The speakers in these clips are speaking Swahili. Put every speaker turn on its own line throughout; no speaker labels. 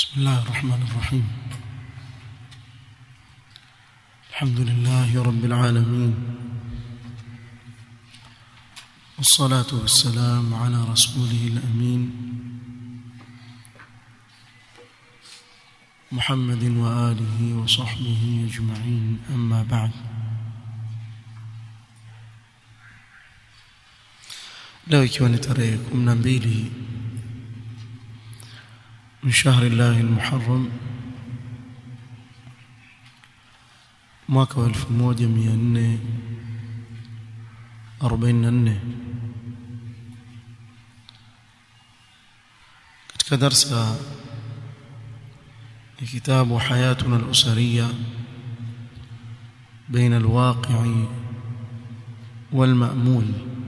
بسم الله الرحمن الرحيم الحمد لله رب العالمين والصلاة والسلام على رسوله الأمين محمد وآله وصحبه أجمعين أما بعد leo ikiwa ni tarehe 12 من شهر الله المحرم mwaka wa 1444 katika darsa ya kitabu hayatuna al-usariya بين الواقع والمأمول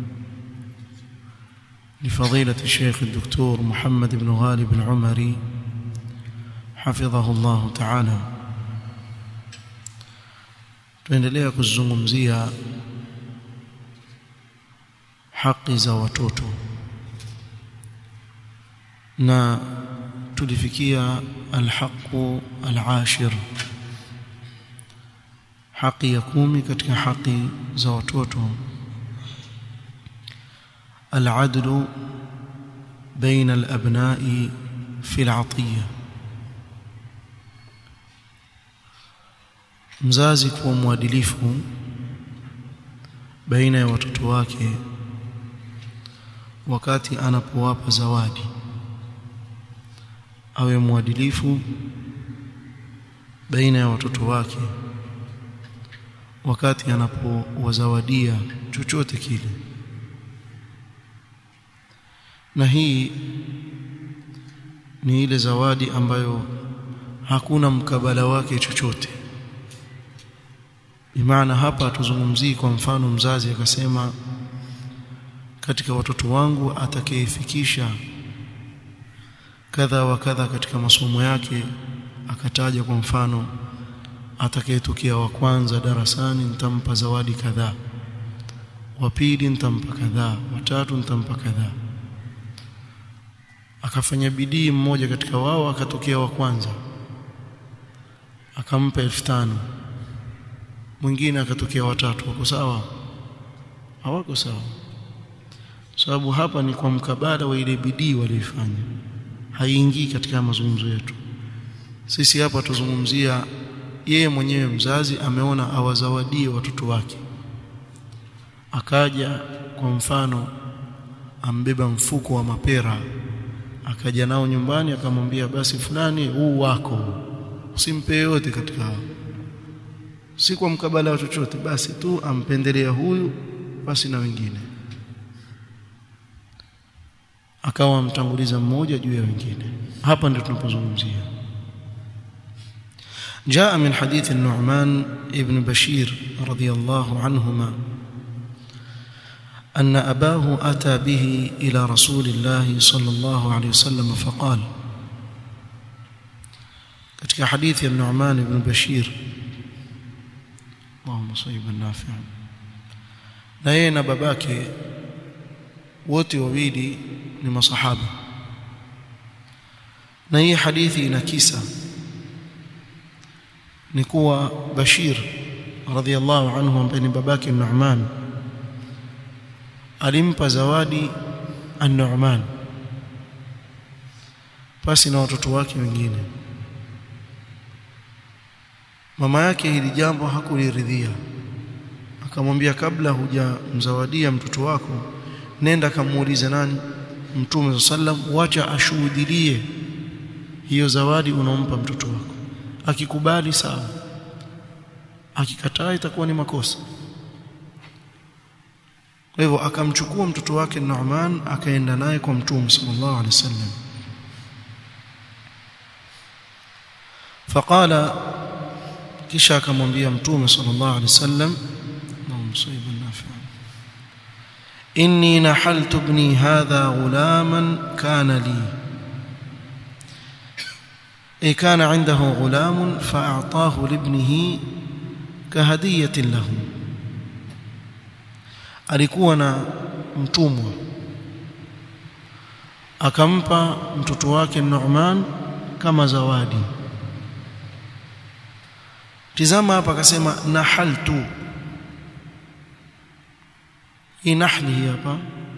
لفضيلة الشيخ الدكتور محمد بن غالب العمري حفظه الله تعالى tuendelea kuzungumzia haki za watoto na tulifikia alhaqu alashir haki ya kumi katika haki za watoto العدل بين الأبناء في العطية mzazi kuwa mwadilifu baina ya watoto wake wakati anapowapa zawadi awe mwadilifu baina ya watoto wake wakati anapowazawadia chochote kile na hii ni ile zawadi ambayo hakuna mkabala wake chochote bimaana hapa tuzungumzii kwa mfano mzazi akasema katika watoto wangu atakayefikisha kadha wa kadha katika masomo yake akataja kwa mfano atakayetokea wa kwanza darasani nitampa zawadi kadhaa wa pili nitampa kadhaa wa tatu nitampa kadhaa akafanya bidii mmoja katika wao akatokea wa kwanza akampa elfu tano mwingine akatokea watatu wako sawa hawako sawa sababu hapa ni kwa mkabala wa ile bidii walioifanya haiingii katika mazungumzo yetu sisi hapa tuzungumzia yeye mwenyewe mzazi ameona awazawadie watoto wake akaja kwa mfano ambeba mfuko wa mapera akaja nao nyumbani akamwambia basi fulani huu wako usimpe yote katika hao si kwa mkabala wa chochote basi tu ampendelea huyu basi na wengine akawa amtanguliza mmoja juu ya wengine hapa ndio tunapozungumzia جاء من حديث النعمان ابن بشير رضي الله عنهما أن أباه أتى به إلى رسول الله صلى الله عليه وسلم فقال katika hadithi ya Nu'man ibn Bashir Allahumma sayyiban nafi'an na yeye na babake wote wawili ni masahaba na hii hadithi ina kisa ni kuwa Bashir radhiallahu anhu ambaye ni babake Nu'man alimpa zawadi an-Nu'man pasi na watoto wake wengine mama yake hili jambo hakuliridhia akamwambia kabla hujamzawadia mtoto wako nenda kamuulize nani mtume sallam wacha ashuhudilie hiyo zawadi unaompa mtoto wako akikubali sawa akikataa itakuwa ni makosa kwa hivyo akamchukua mtoto wake Nu'man akaenda naye kwa mtume sallallahu alaihi wasallam faqala kisha akamwambia mtume sallallahu alaihi wasallam msiba nafi'a inni nahaltu ibni hadha ghulaman kana li ay kana indahu ghulamun fa'atahu libnihi kahadiyatin lahu alikuwa na mtumwa akampa mtoto wake Nu'man kama zawadi tizama hapa akasema nahaltu hii nahli hapa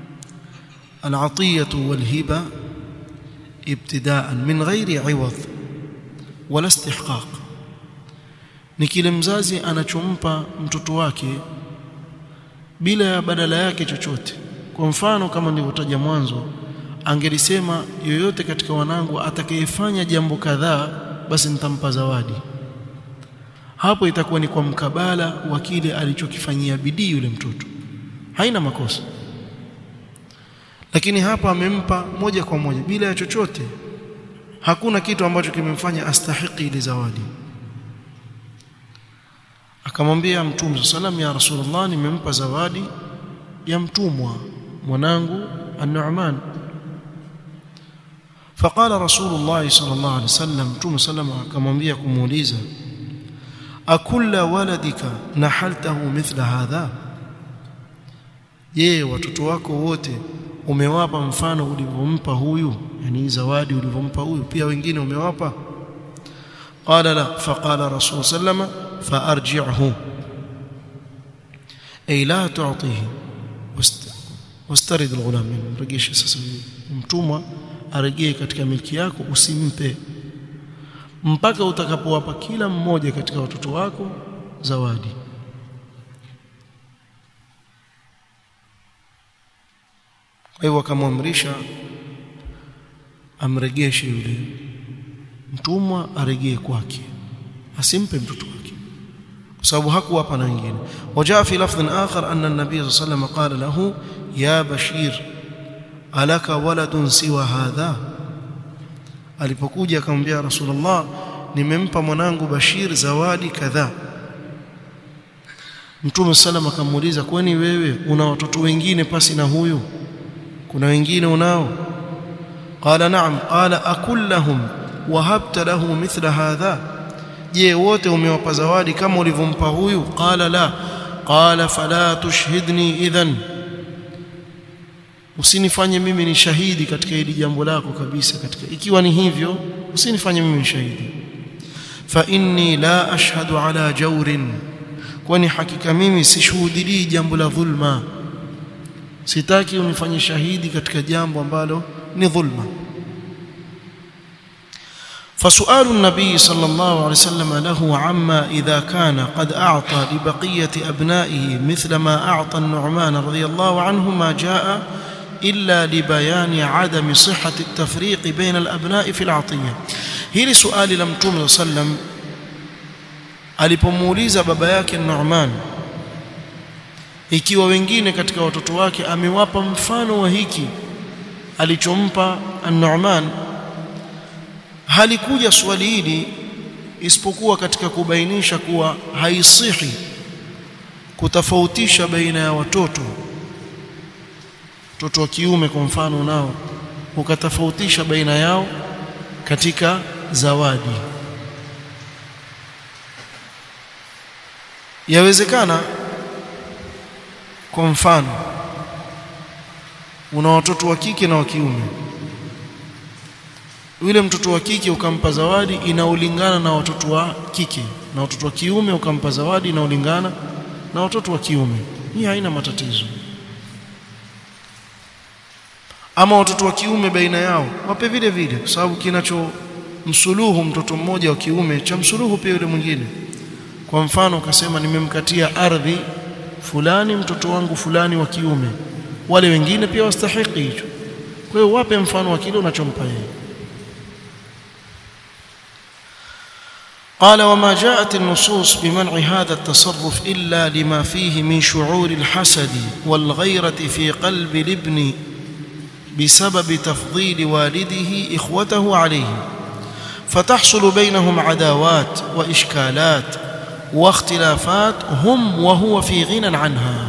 العطيه والهبه ابتداء من غير عوض ولا استحقاق ni kile mzazi anachompa mtoto wake bila ya badala yake chochote kwa mfano kama nilivyotaja mwanzo angelisema yoyote katika wanangu atakayefanya jambo kadhaa basi nitampa zawadi hapo itakuwa ni kwa mkabala wa kile alichokifanyia bidii yule mtoto haina makosa lakini hapa amempa moja kwa moja bila ya chochote hakuna kitu ambacho kimemfanya astahiki ile zawadi akamwambia mtume sallam ya rasulullah nimempa zawadi ya mtumwa mwanangu an-Nu'man فقال رسول الله صلى الله عليه وسلم متوم سلم akamwambia kumuuliza akulla waladika nahaltahu mithla hadha je watoto wako wote umewapa mfano ulivyompa huyu yani zawadi ulivyompa huyu pia wengine umewapa qala la faqala rasul sallama faarji'hu ay la tu'tihi wastarid alghulam mrejeshe sasa mtumwa arejee katika milki yako usimpe mpaka utakapowapa kila mmoja katika watoto wako zawadi kwa hivyo akamwamrisha amregeshe yule mtumwa arejee kwake asimpe mtoto wake kwa sababu hakuwapa na wengine wajaa fi lafdhin akhar anna an-nabiy sallallahu alayhi wasallam qala lahu ya bashir alaka waladun siwa hadha alipokuja akamwambia rasulullah nimempa mwanangu bashir zawadi kadhaa mtume sallam akamuuliza kwani wewe una watoto wengine pasi na huyu kuna wengine unao qala na'am qala akullahum wahabta lahu mithla hadha je wote umewapa zawadi kama ulivyompa huyu qala la qala fala tushhidni idhan usinifanye mimi ni shahidi katika hili jambo lako kabisa katika ikiwa ni hivyo usinifanye mimi ni shahidi fa inni la ashhadu ala jawrin kwani hakika mimi sishuhudilii jambo la dhulma sitaki unifanye shahidi katika jambo ambalo ni dhulma فسؤال النبي صلى الله عليه وسلم له عما إذا كان قد أعطى لبقية أبنائه مثل ما أعطى النعمان رضي الله عنه ما جاء إلا لبيان عدم صحة التفريق بين الأبناء في العطية هل سؤال لم توم صلى الله عليه وسلم alipomuuliza baba yake Nu'man ikiwa wengine katika watoto wake amewapa mfano wa hiki alichompa An-Nu'man halikuja swali hili isipokuwa katika kubainisha kuwa haisihi kutofautisha baina ya watoto mtoto wa kiume kwa mfano nao ukatofautisha baina yao katika zawadi yawezekana kwa mfano una watoto wa kike na wa kiume yule mtoto wa kike ukampa zawadi inaolingana na watoto wa kike na watoto wa kiume ukampa zawadi inaolingana na watoto wa kiume hii haina matatizo ama watoto wa kiume baina yao wape vile vile kwa sababu kinacho msuluhu mtoto mmoja wa kiume cha msuluhu pia yule mwingine kwa mfano ukasema nimemkatia ardhi fulani mtoto wangu fulani wa kiume wale wengine pia wastahiki hicho kwa hiyo wape mfano wa kile unachompa yeye قال وما جاءت النصوص بمنع هذا التصرف إلا لما فيه من شعور الحسد والغيرة في قلب الابن بسبب تفضيل والده إخوته عليه فتحصل بينهم عداوات وإشكالات واختلافات هم وهو في غنى عنها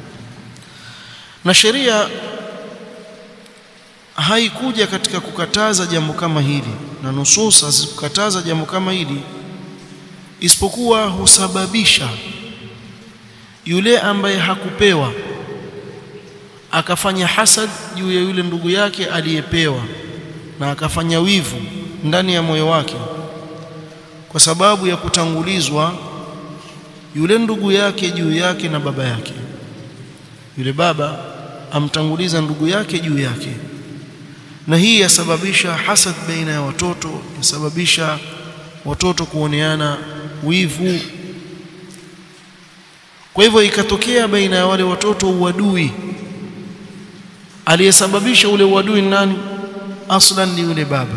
نشريا haikuja katika kukataza jambo kama hili na nusus hazikukataza jambo kama hili isipokuwa husababisha yule ambaye hakupewa akafanya hasad juu ya yule ndugu yake aliyepewa na akafanya wivu ndani ya moyo wake kwa sababu ya kutangulizwa yule ndugu yake juu yake na baba yake yule baba amtanguliza ndugu yake juu yake na hii yasababisha hasad baina ya watoto yasababisha watoto kuoneana wivu kwa hivyo ikatokea baina ya wale watoto uadui aliyesababisha ule uadui ni nani aslan ni yule baba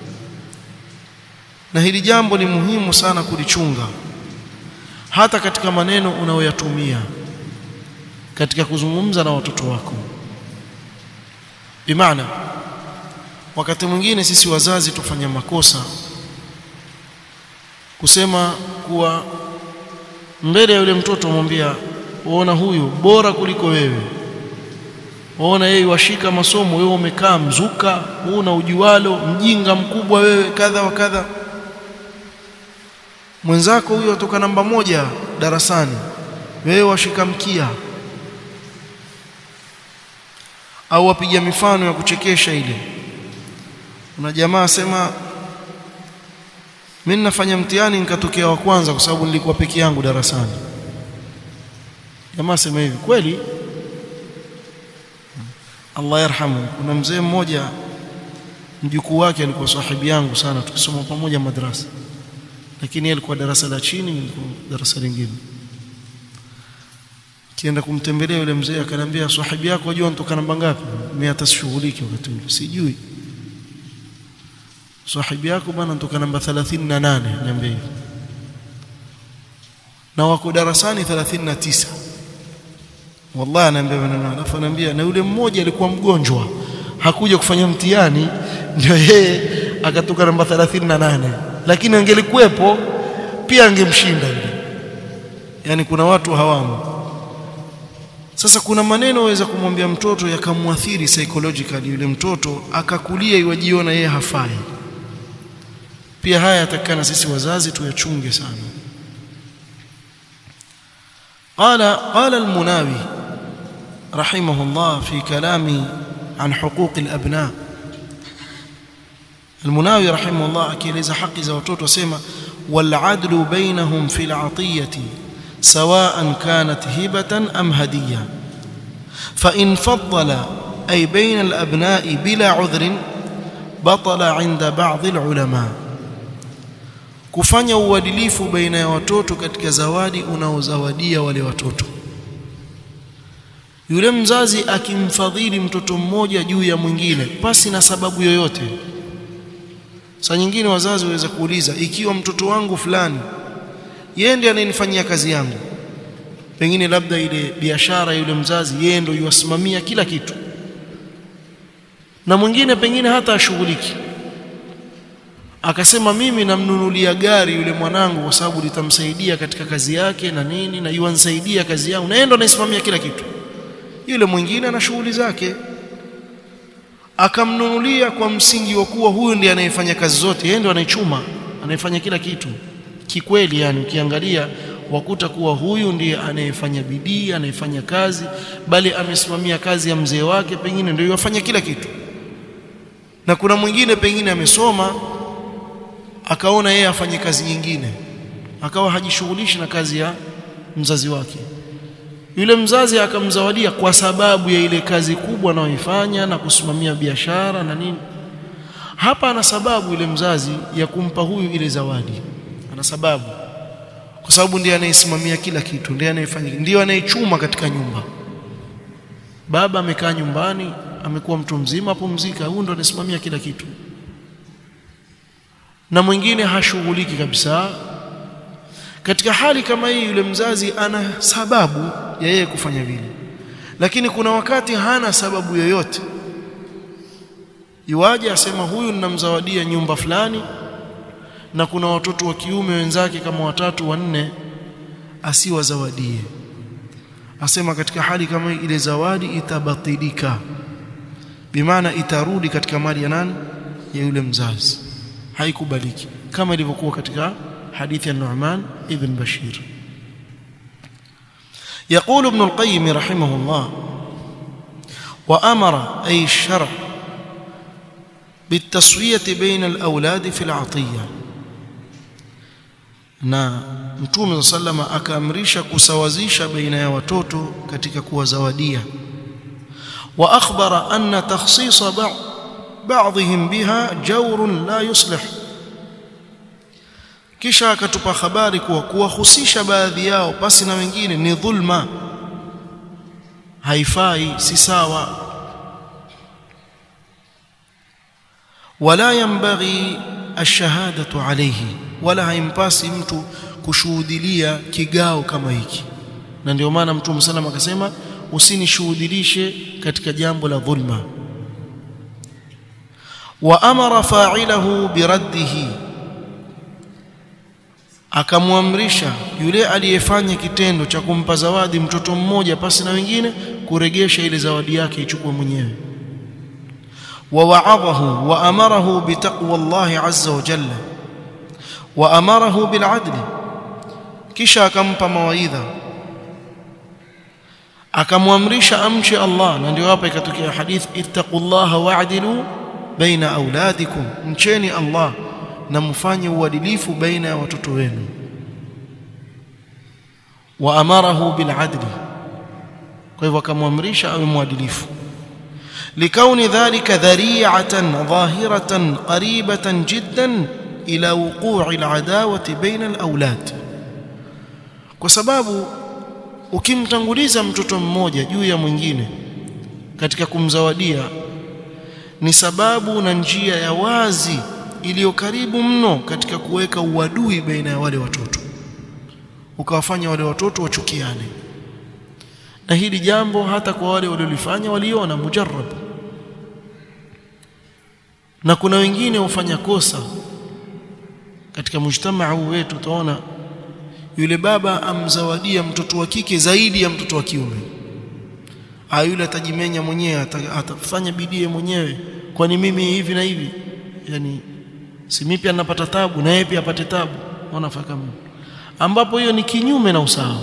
na hili jambo ni muhimu sana kulichunga hata katika maneno unayoyatumia katika kuzungumza na watoto wako bimaana wakati mwingine sisi wazazi tufanya makosa kusema kuwa mbele ya yule mtoto umwambia uona huyu bora kuliko wewe waona yeye washika masomo wewe umekaa mzuka una ujualo mjinga mkubwa wewe kadha wa kadha mwenzako huyo atoka namba moja darasani wewe washika mkia au wapiga mifano ya kuchekesha ile kuna jamaa asema mimi nafanya mtihani nikatokea wa kwanza kwa sababu nilikuwa peke yangu darasani jamaa sema hivi kweli Allah yarhamu kuna mzee mmoja mjukuu wake alikuwa sahibi yangu sana tukisoma pamoja madrasa lakini yeye alikuwa darasa la chini nilikuwa darasa lingine kienda kumtembelea yule mzee akaniambia sahibi yako wajua nitoka namba ngapi mimi hata sishughuliki wakati ule sijui sahibi yako bwana nitoka namba 38 niambia hivyo na wako darasani 39 wallahi anaambia maneno alafu anaambia na yule mmoja alikuwa mgonjwa hakuja kufanya mtihani ndio yeye akatoka namba 38 lakini angelikuwepo pia angemshinda yule yani kuna watu hawamo sasa kuna maneno waweza kumwambia mtoto yakamwathiri psychologically yule mtoto akakulia iwajiona yeye hafai pia haya yatakana sisi wazazi tuyachunge sana قال قال المناوي رحمه الله في كلامه عن حقوق الأبناء المناوي رحمه الله akieleza haki za watoto asema والعدل بينهم في العطية سواء كانت هبة أم هدية فإن فضل أي بين الأبناء بلا عذر بطل عند بعض العلماء kufanya uadilifu baina ya watoto katika zawadi unaozawadia wale watoto yule mzazi akimfadhili mtoto mmoja juu ya mwingine pasi na sababu yoyote saa nyingine wazazi waweza kuuliza ikiwa mtoto wangu fulani yeye ndiye anayenifanyia kazi yangu pengine labda ile biashara yule mzazi yeye ndio yuwasimamia kila kitu na mwingine pengine hata ashughuliki akasema mimi namnunulia gari yule mwanangu kwa sababu litamsaidia katika kazi yake na nini na yuansaidia kazi yangu na yeye ndo anaisimamia kila kitu yule mwingine ana shughuli zake akamnunulia kwa msingi wa kuwa huyu ndiye anayefanya kazi zote yeye ndo anaichuma anayefanya kila kitu kikweli yani ukiangalia wakuta kuwa huyu ndiye anayefanya bidii anayefanya kazi bali amesimamia kazi ya mzee wake pengine ndio yafanya kila kitu na kuna mwingine pengine amesoma akaona yeye afanye kazi nyingine akawa hajishughulishi na kazi ya mzazi wake yule mzazi akamzawadia kwa sababu ya ile kazi kubwa anayoifanya na kusimamia biashara na nini hapa ana sababu yule mzazi ya kumpa huyu ile zawadi ana sababu kwa sababu ndiye anayesimamia kila kitu ndiye anayefanya ndiye anayechuma katika nyumba baba amekaa nyumbani amekuwa mtu mzima apumzika huyu ndo anasimamia kila kitu na mwingine hashughuliki kabisa katika hali kama hii yule mzazi ana sababu ya yeye kufanya vile lakini kuna wakati hana sababu yoyote iwaje asema huyu ninamzawadia nyumba fulani na kuna watoto wa kiume wenzake kama watatu wanne asiwazawadie asema katika hali kama hii ile zawadi itabatilika bimaana itarudi katika mali ya nani ya yule mzazi haikubaliki kama ilivyokuwa katika حديث النعمان ابن بشير يقول ابن القيم رحمه الله وأمر أي الشرع bitaswiyati baina alawladi fi alatiya na mtume sallama akaamrisha kusawazisha baina ya watoto katika kuwazawadia wa akhbara anna takhsisa ba'dihim biha jawrun la yuslih kisha akatupa habari kuwa kuwahusisha baadhi yao pasi na wengine ni dhulma haifai si sawa wala yanbaghi ash-shahadatu alayhi wala haimpasi mtu kushuhudilia kigao kama hiki na ndio maana mtume sallam akasema usinishuhudilishe katika jambo la dhulma wa amara fa'ilahu biraddihi akamwamrisha yule aliyefanya kitendo cha kumpa zawadi mtoto mmoja pasi na wengine kuregesha ile zawadi yake ichukue mwenyewe wa wa'adahu wa amarahu bitaqwa Allah azza wa jalla wa amarahu bil adli kisha akampa mawaidha akamwamrisha amche Allah na ndio hapa ikatokea hadith ittaqullaha wa'dilu baina auladikum mcheni Allah na mfanye uadilifu baina ya watoto wenu wa amarahu bil adli kwa hivyo akamwamrisha awe mwadilifu likauni dhalika dhari'atan dhahiratan qaribatan jiddan ila wuqu'i al-adawati baina al-awlad kwa sababu ukimtanguliza mtoto mmoja juu ya mwingine katika kumzawadia ni sababu na njia ya wazi iliyo karibu mno katika kuweka uadui baina ya wale watoto ukawafanya wale watoto wachukiane na hili jambo hata kwa wale waliolifanya waliona mujarrab na kuna wengine hufanya kosa katika mujtamaa huu wetu utaona yule baba amzawadia mtoto wa kike zaidi ya mtoto wa kiume ah yule atajimenya mwenyewe atafanya bidii mwenyewe kwani mimi hivi na hivi yani si mimi pia napata tabu na yeye pia apate tabu unaona kama ambapo hiyo ni kinyume na usawa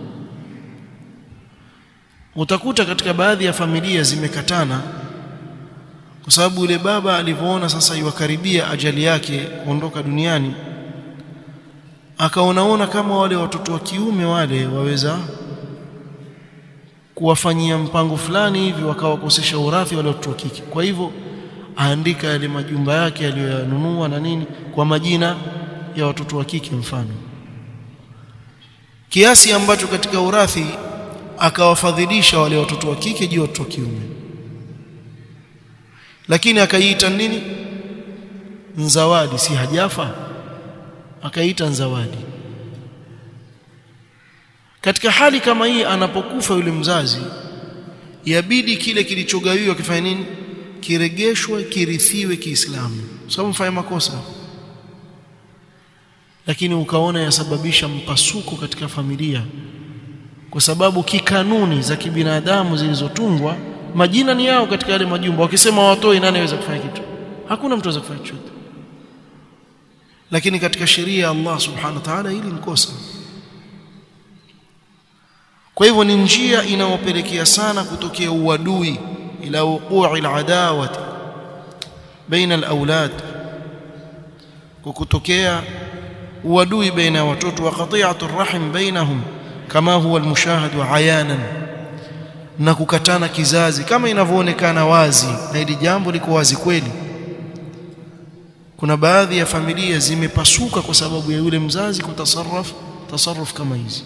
utakuta katika baadhi ya familia zimekatana kwa sababu yule baba alivyoona sasa iwakaribia ajali yake kuondoka duniani akaonaona kama wale watoto wa kiume wale waweza kuwafanyia mpango fulani hivi wakawakosesha urathi wale watoto wa kike kwa hivyo aandika yale majumba yake aliyoyanunua na nini kwa majina ya watoto wa kike mfano kiasi ambacho katika urathi akawafadhilisha wale watoto wa kike juu ya watoto wa kiume lakini akaiita nini nzawadi si hajafa akaita nzawadi katika hali kama hii anapokufa yule mzazi yabidi kile kilichogawiwa kifanye nini kiregeshwe kirithiwe Kiislamu sababu mfanya makosa lakini ukaona yasababisha mpasuko katika familia kwa sababu kikanuni za kibinadamu zilizotungwa majina ni yao katika yale majumba wakisema watoi nani aweza kufanya kitu hakuna mtu aweza kufanya chochote lakini katika sheria ya Allah subhanahu wa ta'ala hili ni kosa kwa hivyo ni njia inayopelekea sana kutokea uadui ila wuqu'i al-adawati baina al-awlad kwa kutokea uadui baina ya watoto wa qati'atu ar-rahim bainahum kama huwa al-mushahad ayanan na kukatana kizazi kama inavyoonekana wazi na hili jambo liko wazi kweli kuna baadhi ya familia zimepasuka kwa sababu ya yule mzazi kutasarraf tasarruf kama hizi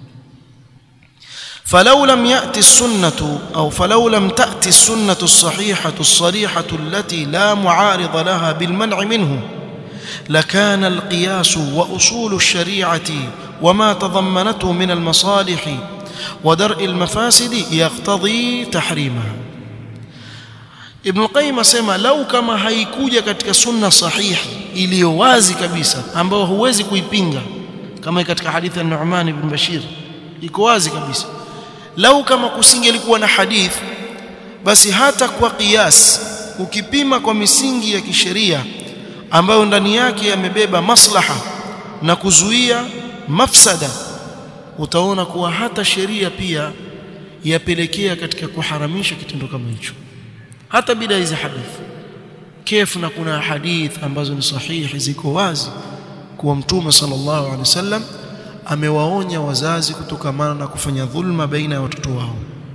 فلو لم يأتي السنة أو فلو لم تأتي السنة الصحيحة الصريحة التي لا معارض لها بالمنع منه لكان القياس وأصول الشريعة وما تضمنته من المصالح ودرء المفاسد يقتضي تحريمها Ibn Qayyim asema lau kama haikuja katika sunna sahihi iliyo wazi kabisa ambayo huwezi kuipinga kama katika hadithi ya Nu'man ibn Bashir iko wazi kabisa lau kama kusingelikuwa na hadith basi hata kwa qiyas ukipima kwa misingi ya kisheria ambayo ndani yake yamebeba maslaha na kuzuia mafsada utaona kuwa hata sheria pia yapelekea katika kuharamisha kitendo kama hicho hata bila hizi hadithi kefu na kuna hadith ambazo ni sahihi ziko wazi kuwa mtume sallallahu alaihi wasallam amewaonya wazazi kutokamana na kufanya dhulma baina ya watoto wao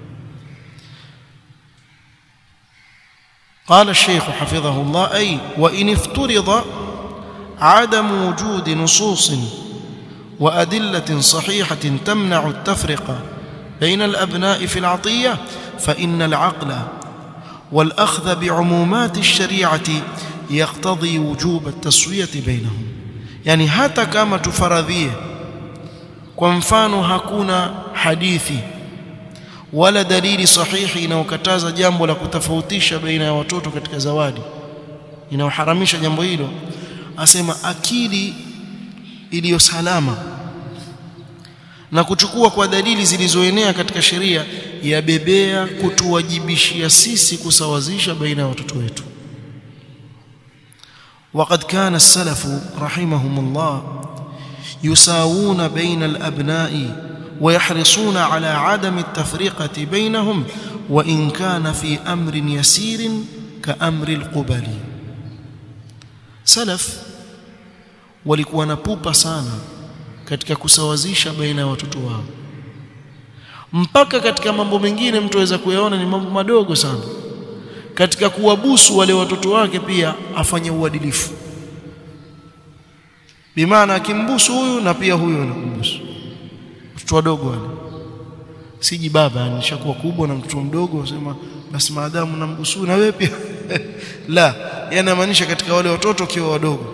قال الشيخ حفظه الله أي وإن افترض عدم وجود نصوص وأدلة صحيحة تمنع التفرقة بين الأبناء في العطية فإن العقل والأخذ بعمومات الشريعة يقتضي وجوب التسوية بينهم يعني hata kama tufaradhie kwa mfano hakuna hadithi wala dalili sahihi inayokataza jambo la kutofautisha baina ya watoto katika zawadi inayoharamisha jambo hilo asema akili iliyo salama na kuchukua kwa dalili zilizoenea katika sheria yabebea kutuwajibishia sisi kusawazisha baina ya watoto wetu وقد كان السلف رحمهم الله يساوون بين الأبناء ويحرصون على عدم التفرقة بينهم وإن كان في أمر يسير كأمر القبل سلف walikuwa na pupa sana katika kusawazisha baina ya watoto wao mpaka katika mambo mengine mtu aweza kuyaona ni mambo madogo sana katika kuwabusu wale watoto wake pia afanye uadilifu bimaana akimbusu huyu na pia huyu anakumbusu watoto wadogo wale siji baba nishakuwa kubwa na mtoto mdogo usema basi maadamu nambusu na wewe pia la yanamaanisha katika wale watoto kiwa wadogo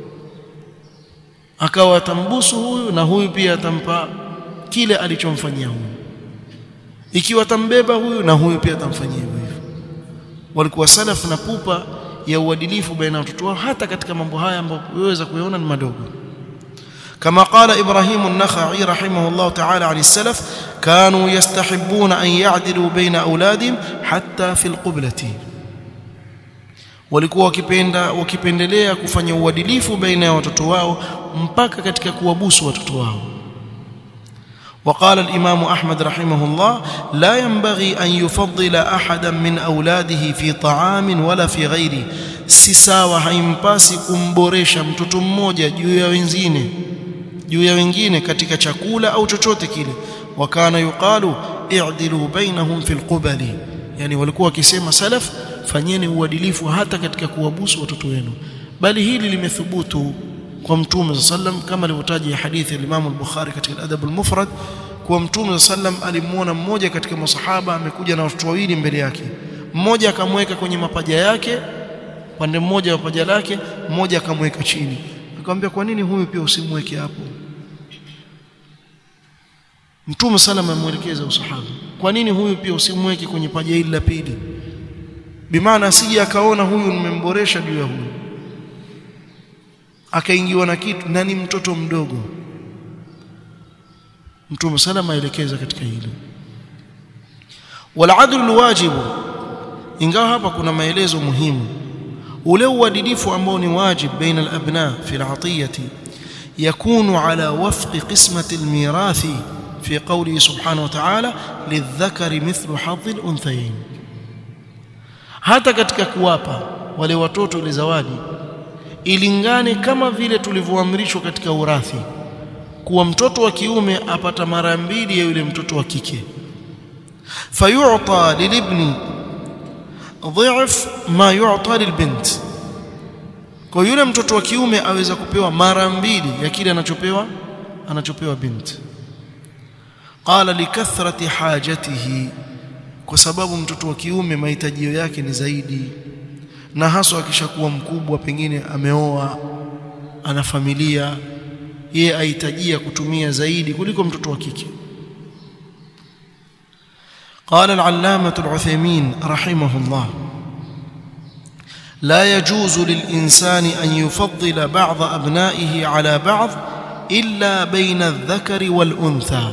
akawa atambusu huyu na huyu pia atampa kile alichomfanyia huyu ikiwa atambeba huyu na huyu pia atamfanyia hivyo hivyo walikuwa salaf na pupa ya uadilifu baina ya watoto wao hata katika mambo haya ambayo waweza kuyaona ni madogo كما قال إبراهيم النخعي رحمه الله تعالى عن السلف كانوا يستحبون أن يعدلوا بين أولادهم حتى في القبلة walikuwa wakipenda wakipendelea kufanya uadilifu baina ya watoto wao mpaka katika kuwabusu watoto wao وقال الإمام أحمد رحمه الله لا ينبغي أن يفضل أحدا من أولاده في طعام ولا في غيره si sawa haimpasi kumboresha mtoto mmoja juu ya wengine juu ya wengine katika chakula au chochote kile wakana yuqalu i'dilu bainahum fil qubali yani walikuwa wakisema salaf fanyeni uadilifu hata katika kuwabusu watoto wenu bali hili limethubutu kwa mtume sallam kama alivyotaja hadithi ya Imam al-Bukhari katika al-Adab al-Mufrad kwa mtume sallam alimuona mmoja katika masahaba amekuja na watoto wawili mbele yake mmoja akamweka kwenye mapaja yake pande mmoja wa paja lake mmoja akamweka chini akamwambia kwa nini huyu pia usimweke hapo Mtume sallam amemuelekeza usahaba kwa nini huyu pia usimweke kwenye paja hili la pili bimaana asije akaona huyu nimemboresha juu ya huyu akaingiwa na kitu na ni mtoto mdogo Mtume sallam aelekeza katika hilo waladlu alwajibu ingawa hapa kuna maelezo muhimu ule uadilifu ambao ni wajib baina alabna fi alatiyati yakunu ala wafqi qismati almirathi fi qawlihi subhanahu wa ta'ala lidhakari mithlu hadhi alunthayayn hata katika kuwapa wale watoto ile zawadi ilingane kama vile tulivyoamrishwa katika urathi kuwa mtoto wa kiume apata mara mbili ya yule mtoto wa kike fayu'ta lilibni dhif ma yu'ta lilbint kwa yule mtoto wa kiume aweza kupewa mara mbili ya kile anachopewa anachopewa binti qala likathrati hajatihi kwa sababu mtoto wa kiume mahitajio yake ni zaidi na haswa akishakuwa mkubwa pengine ameoa ana familia yeye ahitajia kutumia zaidi kuliko mtoto wa kike قال العلامة العثيمين رحمه الله لا يجوز للإنسان أن يفضل بعض أبنائه على بعض إلا بين الذكر والأنثى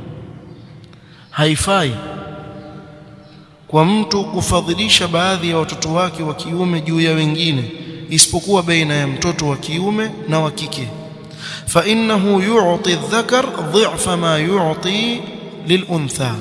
haifai kwa mtu kufadhilisha baadhi ya watoto wake wa kiume juu ya wengine isipokuwa baina ya mtoto wa kiume na wa kike fa innahu yu'ti adh-dhakar dhi'fa ma yu'ti lil-untha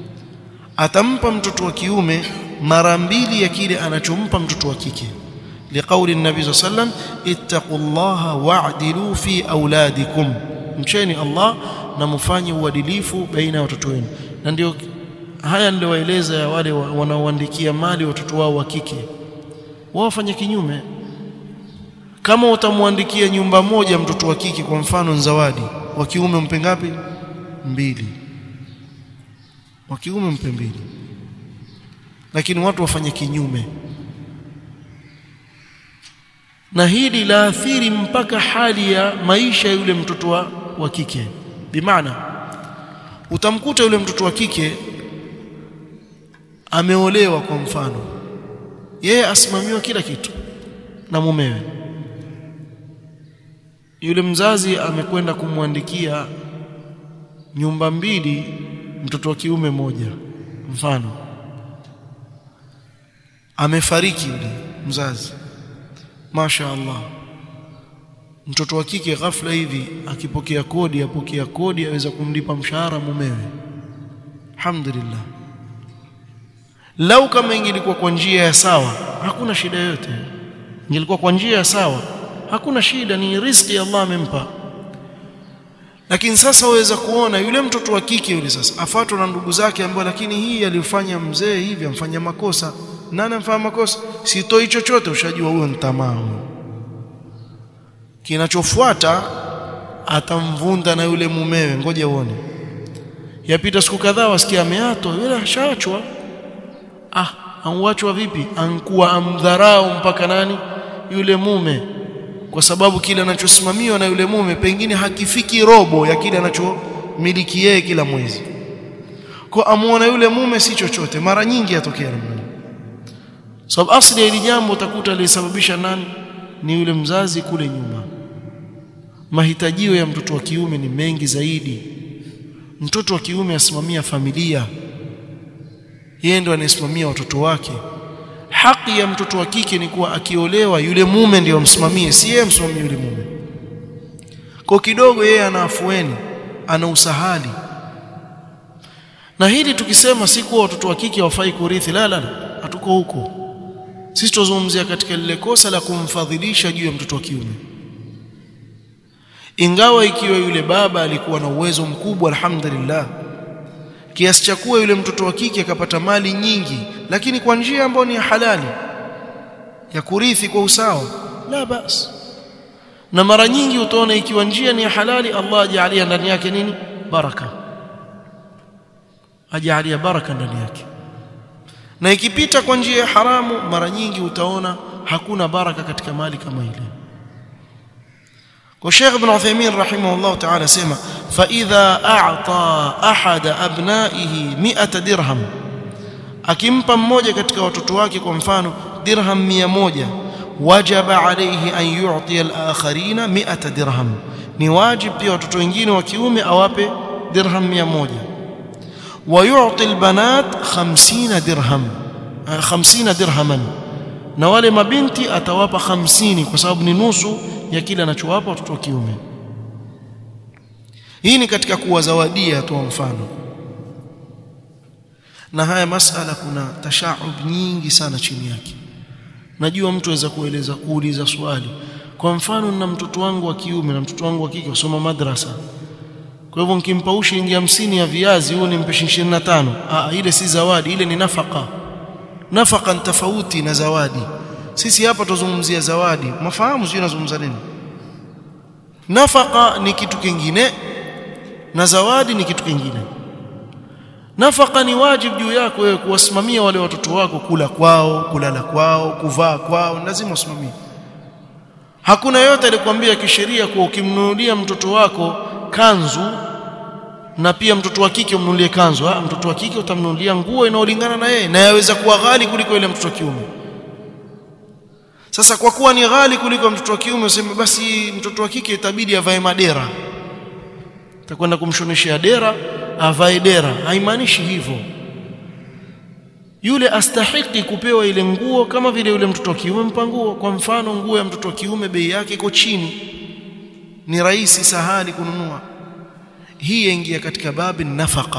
atampa mtoto wa kiume mara mbili ya kile anachompa mtoto wa kike لقول النبي صلى الله عليه وسلم اتقوا الله واعدلوا في اولادكم mcheni Allah na mfanye uadilifu baina ya watoto wenu na ndio haya ndio waeleza ya wale wanaoandikia mali watoto wao wa kike wao wafanye kinyume kama utamwandikia nyumba moja mtoto wa kike kwa mfano zawadi wa kiume mpe ngapi mbili wa kiume mpe mbili lakini watu wafanye kinyume na hili laathiri mpaka hali ya maisha ya yule mtoto wa, wa kike bimaana utamkuta yule mtoto wa kike ameolewa kwa mfano yeye asimamiwa kila kitu na mumewe yule mzazi amekwenda kumwandikia nyumba mbili mtoto wa kiume moja mfano amefariki yule mzazi Masha Allah mtoto wa kike ghafla hivi akipokea kodi apokea kodi aweza kumlipa mshahara mumewe alhamdulillah lau kama ingelikuwa kwa njia ya sawa hakuna shida yote ingelikuwa kwa njia ya sawa hakuna shida ni riziki Allah amempa lakini sasa waweza kuona yule mtoto wa kike yule sasa afuatwa na ndugu zake ambao lakini hii alifanya mzee hivi amfanya makosa nani amfanya makosa sitoi chochote ushajua huyo ni tamaa kinachofuata atamvunda na yule mumewe ngoja uone yapita siku kadhaa wasikia ameatwa yule ashaachwa ah anwachwa vipi ankuwa amdharau mpaka nani yule mume kwa sababu kile anachosimamiwa na yule mume pengine hakifiki robo ya kile anachomiliki yeye kila mwezi kwa amuona yule mume si chochote mara nyingi yatokea namna sababu so, asli ya hili jambo utakuta alisababisha nani ni yule mzazi kule nyuma mahitajio ya mtoto wa kiume ni mengi zaidi mtoto wa kiume asimamia familia yeye ndo anayesimamia watoto wake haki ya mtoto wa kike ni kuwa akiolewa yule mume ndiyo amsimamie si yeye msimamie yule mume kwa kidogo yeye ana afueni ana usahali na hili tukisema si kuwa watoto wa kike hawafai kurithi la la hatuko huko sisi tuzungumzia katika lile kosa la kumfadhilisha juu ya mtoto wa kiume ingawa ikiwa yule baba alikuwa na uwezo mkubwa alhamdulillah kiasi cha kuwa yule mtoto wa kike akapata mali nyingi lakini kwa njia ambayo ni halali ya kurithi kwa usawa la bas na mara nyingi utaona ikiwa njia ni halali Allah ajalia ndani yake nini baraka ajalia baraka ndani yake na ikipita kwa njia ya haramu mara nyingi utaona hakuna baraka katika mali kama ile وشيخ ابن عثيمين رحمه الله تعالى سمع فإذا أعطى أحد أبنائه مئة درهم akimpa mmoja katika watoto wake kwa mfano dirham 100 wajaba alayhi an yu'ti al-akharina 100 dirham ni wajib pia watoto wengine wa kiume awape dirham 100 wa yu'ti al-banat 50 dirham 50 dirhaman na wale mabinti atawapa 50 kwa sababu ni nusu ya kile anachowapa watoto wa kiume hii ni katika kuwazawadia tu mfano na haya masala kuna tashaub nyingi sana chini yake najua mtu aweza kueleza kuuliza swali kwa mfano na mtoto wangu wa kiume na mtoto wangu wa kike usoma madrasa kwa hivyo nikimpa shilingi 50 ya viazi huo nimpe 25 ah ile si zawadi ile ni nafaka nafaka tofauti na zawadi sisi hapa tuzungumzia zawadi mafahamu sio nazungumza nini nafaka ni kitu kingine na zawadi ni kitu kingine nafaka ni wajibu juu yako wewe kuwasimamia wale watoto wako kula kwao kulala kwao kuvaa kwao lazima usimamie hakuna yote alikwambia kisheria kuwa ukimnunulia mtoto wako kanzu na pia mtoto wa kike umnunulie kanzu ha, mtoto wa kike utamnunulia nguo inayolingana na yeye na yaweza kuwa ghali kuliko ile mtoto wa kiume sasa kwa kuwa ni ghali kuliko mtoto wa kiume useme basi mtoto wa kike itabidi avae madera takwenda kumshoneshea dera avae dera haimaanishi hivyo yule astahiki kupewa ile nguo kama vile yule mtoto wa kiume mpa nguo kwa mfano nguo ya mtoto wa kiume bei yake iko chini ni rahisi sahali kununua hii yaingia katika babi nafaka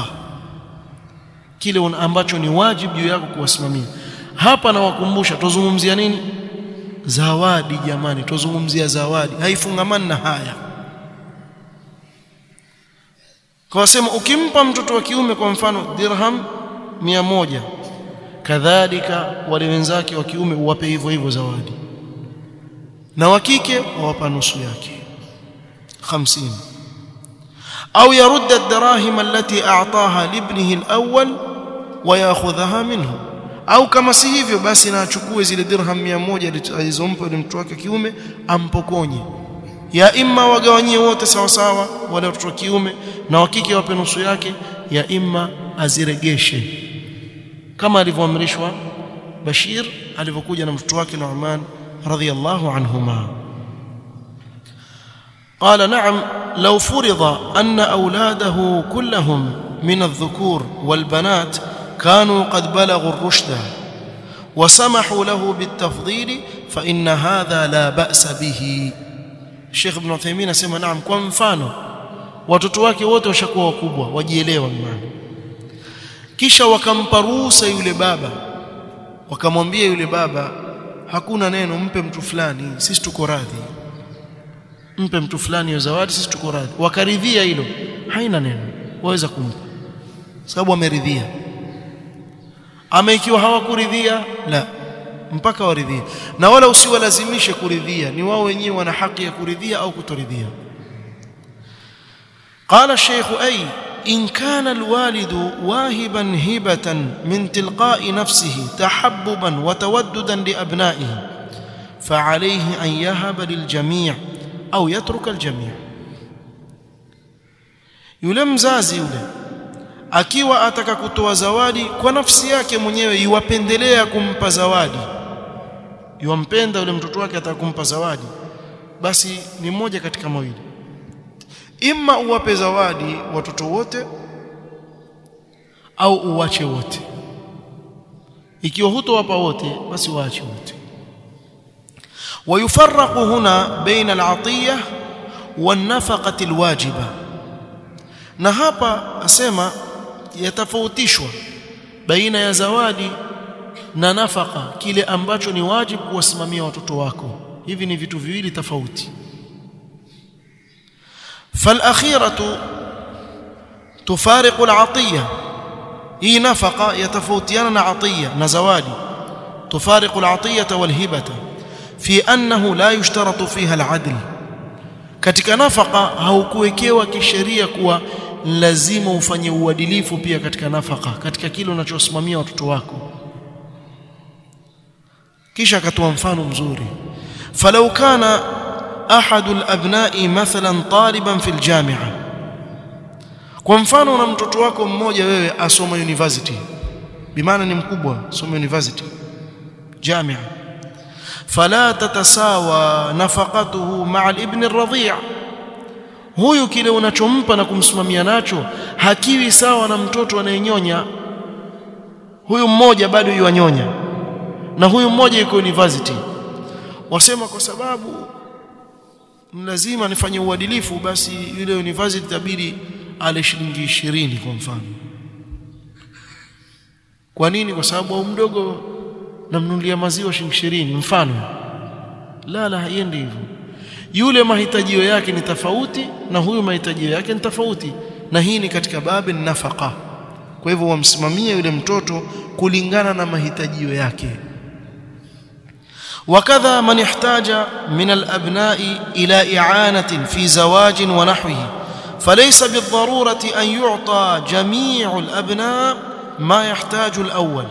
kile ambacho ni wajibu juu yako kuwasimamia hapa nawakumbusha tuzungumzia nini zawadi jamani tuzungumzia zawadi haifungamani na haya kwa wasema ukimpa mtoto wa kiume kwa mfano dirham mia moja kadhalika wale wenzake wa kiume uwape hivyo hivyo zawadi na wa kike wawapa nusu yake 50 au yarudda ad-darahim allati a'taha libnihi al-awwal wa ya'khudhaha minhu au kama si hivyo basi na achukue zile dirham 100 alizompa yule mtoto wake kiume ampokonye ya imma wagawanyie wote sawa sawa wale watoto wa kiume na wa kike wape nusu yake ya imma aziregeshe kama alivyoamrishwa Bashir alivyokuja na mtoto wake Nu'man radhiyallahu anhuma قال نعم لو فرض أن أولاده كلهم من الذكور والبنات كانوا قد بلغوا الرشد وسمحوا له بالتفضيل فإن هذا لا بأس به Sheikh Ibn Uthaymeen asema naam kwa mfano watoto wake wote washakuwa wakubwa wajielewa maana kisha wakampa ruhusa yule baba wakamwambia yule baba hakuna neno mpe mtu fulani sisi tuko radhi mpe mtu fulani hiyo zawadi sisi tuko radhi wakaridhia hilo haina neno waweza kumpa sababu ameridhia ama ikiwa hawakuridhia la mpaka waridhie na wala usiwalazimishe kuridhia ni wao wenyewe wana haki ya kuridhia au kutoridhia قال الشيخ أي إن كان الوالد واهبا هبة من تلقاء نفسه تحببا وتوددا لأبنائه فعليه أن يهب للجميع أو يترك الجميع yule mzazi yule akiwa ataka kutoa zawadi kwa nafsi yake mwenyewe yuwapendelea kumpa zawadi yuwampenda yule mtoto wake ataka kumpa zawadi basi ni mmoja katika mawili imma uwape zawadi watoto wote au uwache wote ikiwa hutowapa wote basi waache wote ويفرق هنا بين العطيه والنفقه الواجبه na hapa asema yatafautishwa baina ya zawadi na nafaka kile ambacho ni wajibu kuwasimamia watoto wako hivi ni vitu viwili tofauti فالاخيره تفارق العطيه هي نفقه يتفوتيان عطيه نزوادي تفارق العطيه والهبه في انه لا يشترط فيها العدل katika nafaka haukuwekewa kisheria kuwa lazima ufanye uadilifu pia katika nafaka katika kile unachosimamia watoto wako kisha akatoa mfano mzuri falau kana ahadu alabna'i mathalan taliban fil jami'a kwa mfano una mtoto wako mmoja wewe asoma university bimaana ni mkubwa soma university jamia fala tatasawa nafaqatuhu ma'a al-ibn ar-radhi' huyu kile unachompa na kumsimamia nacho hakiwi sawa na mtoto anayenyonya huyu mmoja bado yuanyonya na huyu mmoja yuko university wasema kwa sababu lazima nifanye uadilifu basi yule university tabiri ale shilingi 20 kwa mfano kwa nini kwa sababu au mdogo namnunulia maziwa shilingi 20 mfano la la haiendi hivyo yule mahitajio yake ni tofauti na huyu mahitajio yake ni tofauti na hii ni katika babi nafaka kwa hivyo wamsimamie yule mtoto kulingana na mahitajio yake وكذا من احتاج من الأبناء إلى إعانة في زواج ونحوه فليس بالضرورة أن يعطى جميع الأبناء ما يحتاج الأول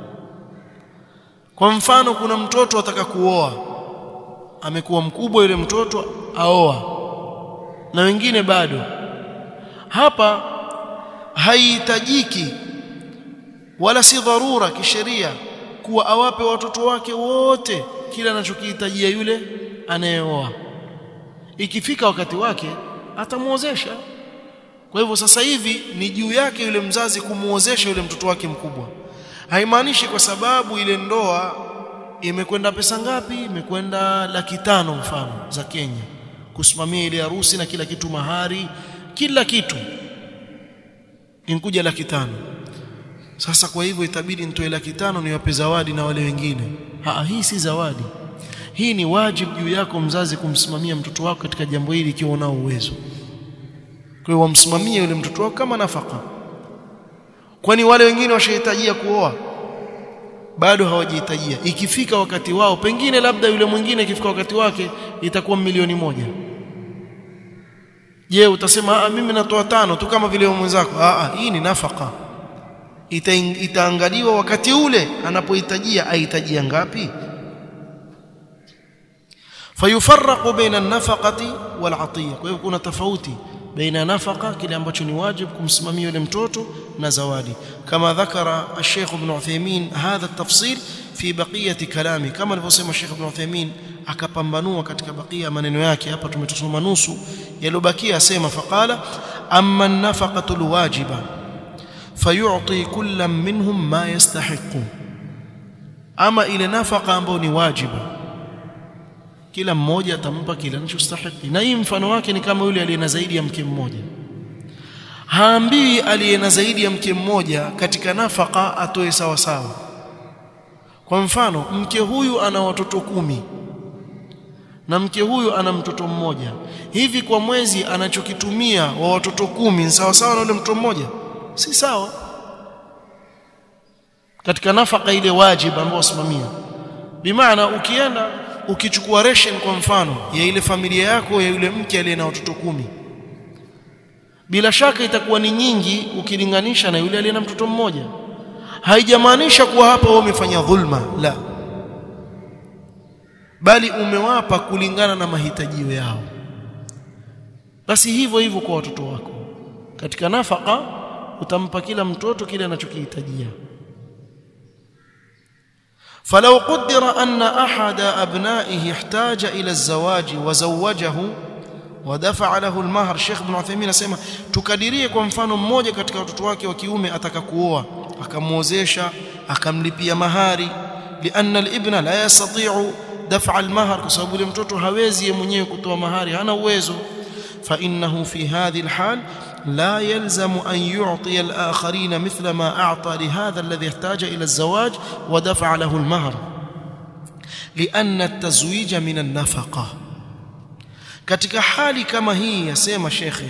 kwa mfano kuna mtoto ataka kuoa amekuwa mkubwa yule mtoto aoa na wengine bado hapa haihitajiki wala si dharura kisheria kuwa awape watoto wake wote kila anachokihitajia yule anayeoa ikifika wakati wake atamuozesha kwa hivyo sasa hivi ni juu yake yule mzazi kumuozesha yule mtoto wake mkubwa haimaanishi kwa sababu ile ndoa imekwenda pesa ngapi imekwenda laki tano mfano za Kenya kusimamia ile harusi na kila kitu mahari kila kitu inkuja laki tano sasa kwa hivyo itabidi nitoe laki tano niwape zawadi na wale wengine Haa, hii si zawadi hii ni wajibu juu yako mzazi kumsimamia mtoto wako katika jambo hili ikiwa unao uwezo kwa hiyo wamsimamie yule mtoto wako kama nafaka kwani wale wengine washahitajia kuoa bado hawajihitajia ikifika wakati wao pengine labda yule mwingine ikifika wakati wake itakuwa milioni moja je utasema ah mimi natoa tano tu kama vile mwenzako ah hii ni nafaka Ita, itaangaliwa wakati ule anapohitajia ahitajia ngapi fayufarraqu baina an-nafaqati wal-'atiyya kwa hiyo kuna tofauti baina nafaqa kile ambacho ni wajibu kumsimamia yule mtoto na zawadi kama dhakara al-Sheikh Ibn Uthaymeen hadha at-tafsil fi baqiyati kalami kama alivyosema Sheikh Ibn Uthaymeen akapambanua katika bakia maneno yake hapa tumetosoma nusu yalobakia asema faqala amma an-nafaqatu al-wajiba fayu'ti kullam minhum ma yastahiqu ama ile nafaka ambayo ni wajibu kila mmoja atampa kile anachostahili na hii mfano wake ni kama yule aliye na zaidi ya mke mmoja haambii aliye na zaidi ya mke mmoja katika nafaka atoe sawa sawa kwa mfano mke huyu ana watoto kumi na mke huyu ana mtoto mmoja hivi kwa mwezi anachokitumia wa watoto kumi ni sawa sawa na yule mtoto mmoja si sawa katika nafaka ile wajibu ambayo usimamia bimaana ukienda ukichukua ration kwa mfano ya ile familia yako ya yule mke aliye na watoto kumi bila shaka itakuwa ni nyingi ukilinganisha na yule aliye na mtoto mmoja haijamaanisha kuwa hapa wewe umefanya dhulma la bali umewapa kulingana na mahitajio yao basi hivyo hivyo kwa watoto wako katika nafaka utampa kila mtoto kile anachokihitajia فلو قدر أن أحد أبنائه احتاج إلى الزواج وزوجه ودفع له المهر الشيخ ابن عثيمين asema tukadirie kwa mfano mmoja katika watoto wake wa kiume ataka kuoa akamuozesha akamlipia mahari lianna alibna la yastati'u daf'a almahr kwa sababu yule mtoto hawezi yeye mwenyewe kutoa mahari hana uwezo fa innahu fi hadhihi alhal لا يلزم أن يعطي الآخرين مثل ما أعطى لهذا الذي احتاج إلى الزواج ودفع له المهر لأن التزويج من النفقة katika hali kama hii yasema shekhe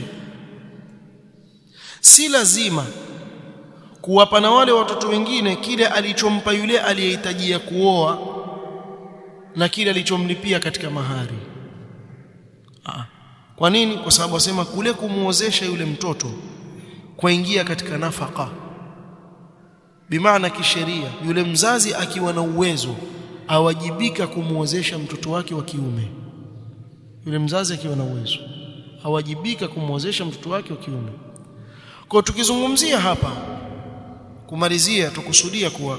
si lazima kuwapa na wale watoto wengine kile alichompa yule aliyehitajia kuoa na kile alichomlipia katika mahari Aa. Kwa nini? Kwa sababu wasema kule kumuozesha yule mtoto kuingia katika nafaka. Bimaana kisheria yule mzazi akiwa na uwezo awajibika kumuozesha mtoto wake wa kiume. Yule mzazi akiwa na uwezo awajibika kumuozesha mtoto wake wa kiume. Kwa tukizungumzia hapa kumalizia tukusudia kuwa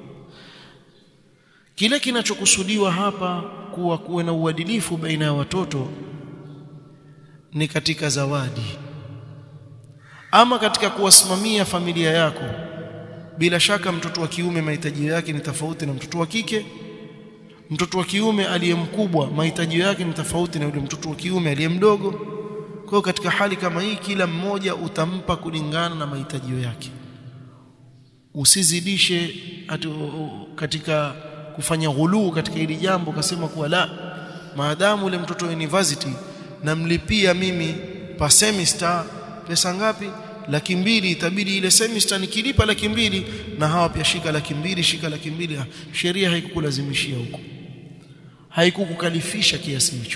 kile kinachokusudiwa hapa kuwa kuwe na uadilifu baina ya watoto ni katika zawadi ama katika kuwasimamia familia yako bila shaka mtoto wa kiume mahitaji yake ni tofauti na mtoto wa kike mtoto wa kiume aliye mkubwa mahitaji yake ni tofauti na yule mtoto wa kiume aliye mdogo kwa hiyo katika hali kama hii kila mmoja utampa kulingana na mahitaji yake usizidishe atu, katika kufanya ghuluu katika hili jambo kasema kuwa la maadamu ule mtoto wa university namlipia mimi pa semester pesa ngapi laki mbili itabidi ile semester nikilipa laki mbili na hawa pia shika laki mbili shika laki mbili sheria haikukulazimishia huko haikukukalifisha kiasi hicho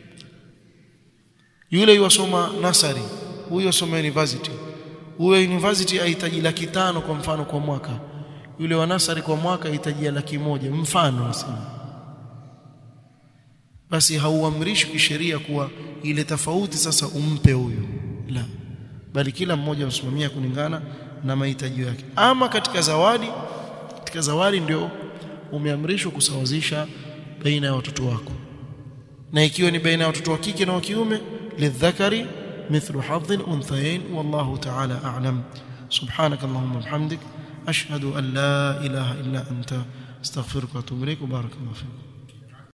yule yosoma nasari huyo yosoma university huyo university ahitaji laki tano kwa mfano kwa mwaka yule wa nasari kwa mwaka ahitaji laki moja mfano nasema basi hauamrishi kisheria kuwa ile tofauti sasa umpe huyu la bali kila mmoja usimamia kulingana na mahitaji yake ama katika zawadi katika zawadi ndio umeamrishwa kusawazisha baina ya watoto wako na ikiwa ni baina ya watoto wa kike na wa kiume lidhakari mithlu hadhi unthayain wallahu ta'ala a'lam subhanak allahumma bihamdik ashhadu an la ilaha illa anta astaghfiruka wa atubu ilaik wa barakallahu fiik